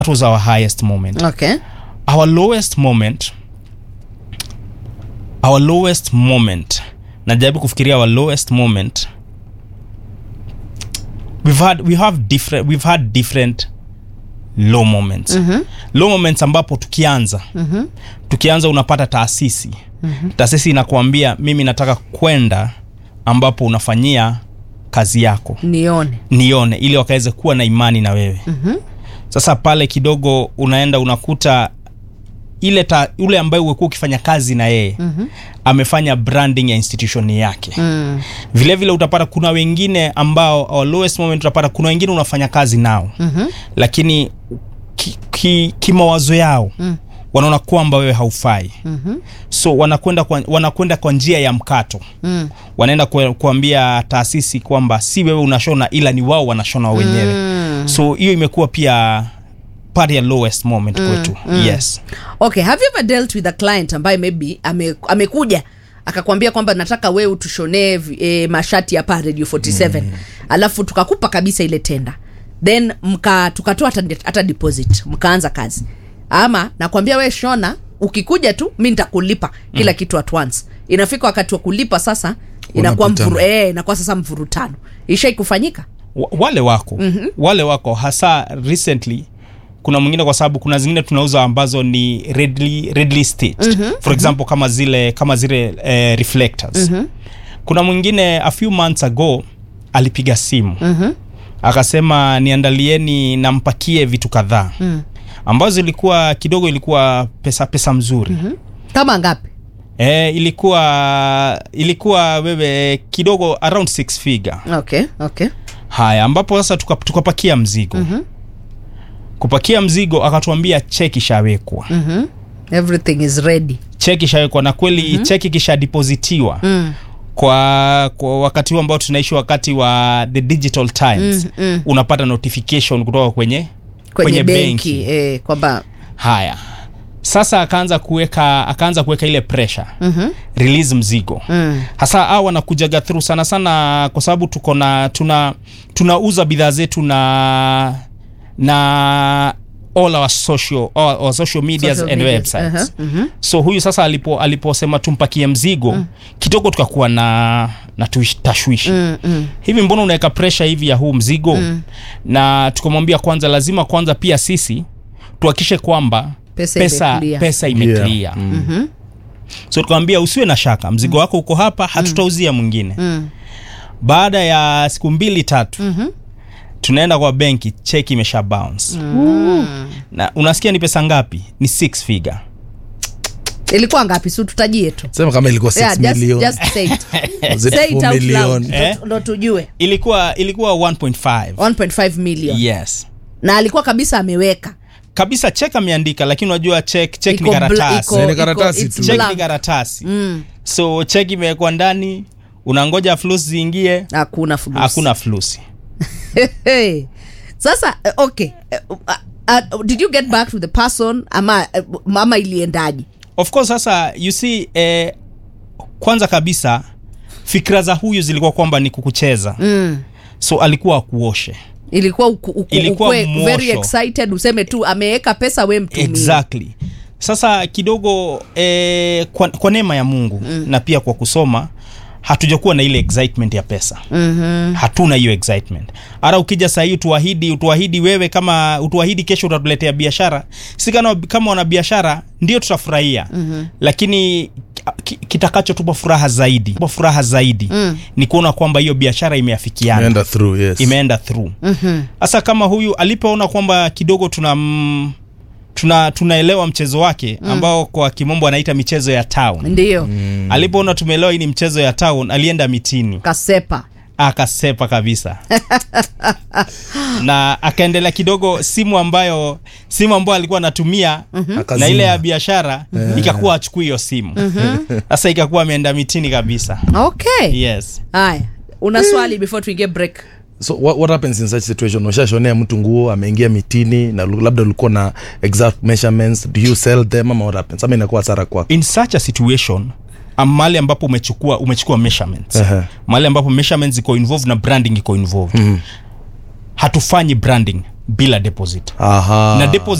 that was our highest moment okay our lowest moment our lowest moment najaribu kufikiria our lowest moment we've had we have different we've had different low moments mm-hmm. low moments ambapo tukianza mm-hmm. tukianza unapata taasisi mm-hmm. taasisi inakuambia mimi nataka kwenda ambapo unafanyia kazi yako nione nione ili wakaweze kuwa na imani na wewe mm-hmm. sasa pale kidogo unaenda unakuta ile ta, ule ambaye umekuwa ukifanya kazi na yeye mm-hmm. amefanya branding ya institution yake mm. vile vile utapata kuna wengine ambao our lowest moment utapata kuna wengine unafanya kazi nao Mhm. lakini kimawazo ki, kimawazo yao Mm. wanaona kwamba wewe haufai Mhm. so wanakwenda kwa, wanakwenda kwa njia ya mkato Mm. wanaenda kue- kuambia taasisi kwamba si wewe unashona ila ni wao wanashona wenyewe Mm. so hiyo imekuwa pia part ya lowest moment kwetu yes okay have you ever dealt with a client ambaye maybe ame, amekuja akakwambia kwamba nataka wewe utushonee e, mashati hapa radio 47 mm. alafu tukakupa kabisa ile tenda then mka tukatoa hata, hata deposit mkaanza kazi ama nakwambia we shona ukikuja tu mi nitakulipa kila mm. kitu at once inafika wakati wa kulipa sasa inakuwa Unapitana. mvuru, eh, inakuwa sasa mvurutano ishai kufanyika Wa- wale wako mm-hmm. wale wako hasa recently kuna mwingine kwa sababu kuna zingine tunauza ambazo ni readily, readily stitched mm-hmm. for example kama zile kama zile eh, reflectors mm-hmm. kuna mwingine a few months ago alipiga simu mm-hmm. akasema niandalieni nampakie vitu kadhaa Mm. ambazo ilikuwa kidogo ilikuwa pesa pesa mzuri mm-hmm. kama ngapi e, ilikuwa ilikuwa wewe kidogo around six figure okay okay haya ambapo sasa tuka- tukapakia mzigo mm-hmm. kupakia mzigo akatuambia cheki ishawekwa mm-hmm. everything is ready cheki ishawekwa na kweli mm-hmm. cheki kishadepositiwa mm. kwa, kwa wakati huu ambao tunaishi wakati wa the digital times Mm, mm. unapata notification kutoka kwenye kwenye, benki eh, kwamba haya sasa akaanza kuweka akaanza kuweka ile pressure Mhm. release mzigo mm. hasa au wanakujaga through sana sana kwa sababu tuko na tuna tunauza bidhaa zetu na na all our social all our social medias Social and medias, websites uh-huh, mhm. so huyu sasa alipo aliposema tumpakie mzigo mm. kidogo tukakuwa na na tuish- tashwishi Mm, mm. hivi mbona unaweka presha hivi ya huu mzigo mm. na tukamwambia kwanza lazima kwanza pia sisi tuhakikishe kwamba Pesa pesa, imeclear. pesa imeclear Mhm. so tukamwambia usiwe na shaka mzigo wako uko hapa hatutauzia mwingine Mm. baada ya siku mbili tatu Mhm. tunaenda kwa benki cheki imesha bounce na unasikia ni pesa ngapi ni six figure ilikuwa ngapi si tutajie tu sema kama ilikuwa 6 Yeah, just, million just say it. Was it Say it 4 out million? loud, Eh? ndo- ndo tujue ilikuwa ilikuwa 1.5 1.5 million yes na alikuwa kabisa ameweka kabisa chek ameandika lakini unajua chek chek ni Iko bla- karatasi iko- Ni karatasi iko- tu. it's chek blank. ni karatasi Mm, so chek imewekwa ndani unangoja flus ziingie hakuna fulusi. hakuna flusi Hey. sasa eh, okay eh, uh, uh, did you get back to the person ama eh, ama iliendaji of course sasa you see eh, kwanza kabisa fikira za huyu zilikuwa kwamba ni kukucheza mm. so alikuwa akuoshe ilikuwa uku, uku, Ilikuwa ukue mwosho. very excited useme tu ameweka pesa we mtumie exactly sasa kidogo eh, kwa, kwa neema ya mungu mm. na pia kwa kusoma hatujakuwa na ile excitement ya pesa Mhm. hatuna hiyo excitement hata ukija sahii utuahidi utuahidi wewe kama utuahidi kesho utatuletea biashara si kama, kama wana biashara ndio tutafurahia mm-hmm. lakini ki- kitakachotupa furaha zaidi tupa furaha zaidi mm. ni kuona kwamba hiyo biashara imeafikiana Imeenda through yes imeenda through sasa kama huyu alipoona kwamba kidogo tuna mm, tuna tunaelewa mchezo wake ambao kwa kimombo anaita michezo ya town ndiyo alipoona tumeelewa hii ni mchezo ya town alienda mitini kasepa akasepa kabisa na akaendelea kidogo simu ambayo simu ambayo alikuwa anatumia na Akazima. ile ya biashara ikakuwa achukui hiyo simu sasa ikakuwa ameenda mitini kabisa okay yes haya una swali before tuingie break so what, what happens in such situation ushashonea mtu nguo ameingia mitini na lu- labda ulikuwa na exact measurements do you sell them ama what happens ama inakuwa hasara kwako in such a situation am- mahali ambapo umechukua umechukua measurements Ehe. mahali ambapo measurements iko involved na branding iko involved hatufanyi branding bila deposit aha na deposit